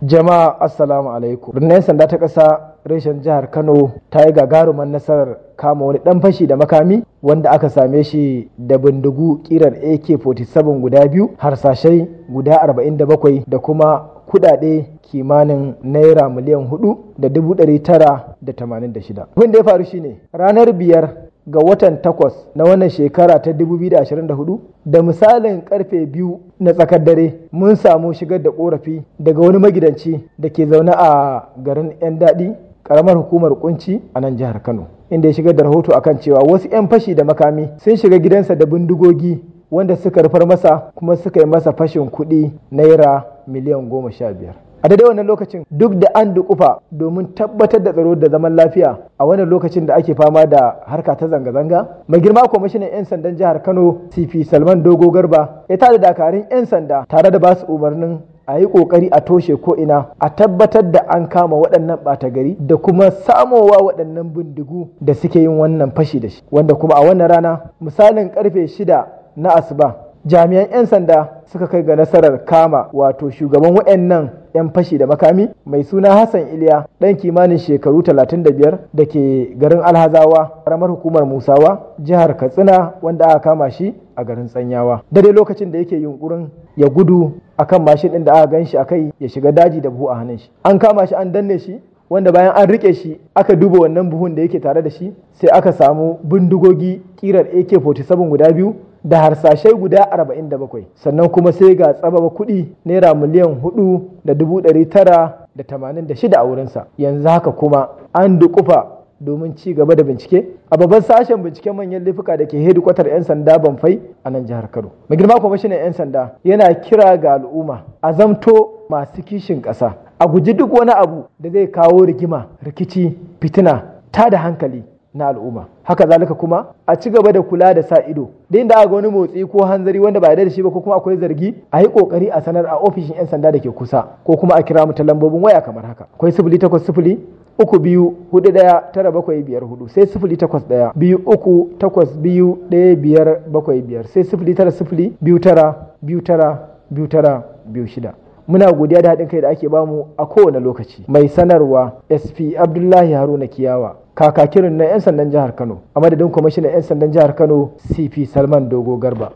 Jama'a Assalamu alaikum. Rundunar sanda ta ƙasa reshen jihar Kano ta yi gagarumar nasarar kama wani ɗan fashi da makami wanda aka same shi da bindigu kirar AK-47 guda biyu, harsashai guda 47 da kuma kudade kimanin naira miliyan hudu da dubu ɗari tara da tamanin da shida. Abin da ya faru shine ranar biyar ga watan takwas na wannan shekara ta 2024 da misalin karfe biyu na tsakar dare mun samu shigar da korafi daga wani magidanci da ke zaune a garin 'yan daɗi karamar hukumar kunci a nan jihar kano inda ya shigar da rahoto akan cewa wasu 'yan fashi da makami sun shiga gidansa da bindigogi wanda suka rufar masa kuma suka yi masa fashin kuɗi naira miliyan goma sha biyar a daidai wannan lokacin duk da an dukufa domin tabbatar da tsaro da zaman lafiya a wannan lokacin da ake fama da harka ta zanga-zanga mai girma kwamishinan 'yan sandan jihar kano cp salman dogo garba ya tada dakarun 'yan sanda tare da basu umarnin a yi kokari a toshe ko ina a tabbatar da an kama waɗannan ɓata gari da kuma samowa waɗannan bindigu da suke yin wannan fashi da shi wanda kuma a wannan rana misalin karfe shida na asuba jami'an 'yan sanda suka kai ga nasarar kama wato shugaban waɗannan 'yan fashi da makami mai suna hassan iliya ɗan kimanin shekaru 35 da ke garin alhazawa ƙaramar hukumar musawa jihar katsina wanda aka kama shi a garin tsanyawa dare lokacin da yake yunkurin ya gudu akan mashin ɗin da aka gan shi a kai ya shiga daji da buhu a hannun shi an kama shi an danne shi wanda bayan an rike shi aka duba wannan buhun da yake tare da shi sai aka samu bindigogi kirar ak-47 guda biyu da harsashai guda 47 sannan kuma sai ga tsababa kuɗi naira miliyan 4 da dubu ɗari tara da tamanin da shida a wurinsa yanzu haka kuma an dukufa domin ci gaba da bincike a babban sashen binciken manyan laifuka da ke hedikwatar 'yan sanda banfai a nan jihar kano mai girma kwamishinan 'yan sanda yana kira ga al'umma a zamto masu kishin ƙasa a guji duk wani abu da zai kawo rigima rikici fitina ta da hankali na al'umma haka zalika kuma a ci gaba da kula da sa ido da inda aka wani motsi ko hanzari wanda ba da shi ba ko kuma akwai zargi a yi kokari a sanar a ofishin yan sanda da ke kusa ko kuma a kira mu ta lambobin waya kamar haka akwai sifili takwas sifili uku biyu hudu daya tara bakwai biyar hudu sai sifili takwas daya biyu uku takwas biyu daya biyar bakwai biyar sai sifili tara sifili biyu tara biyu tara biyu tara biyu shida muna godiya da haɗin kai da ake bamu a kowane lokaci mai sanarwa sp abdullahi haruna kiyawa kakakirin na 'yan sandan jihar kano a madadin kwamishinan 'yan sandan jihar kano cp salman dogo garba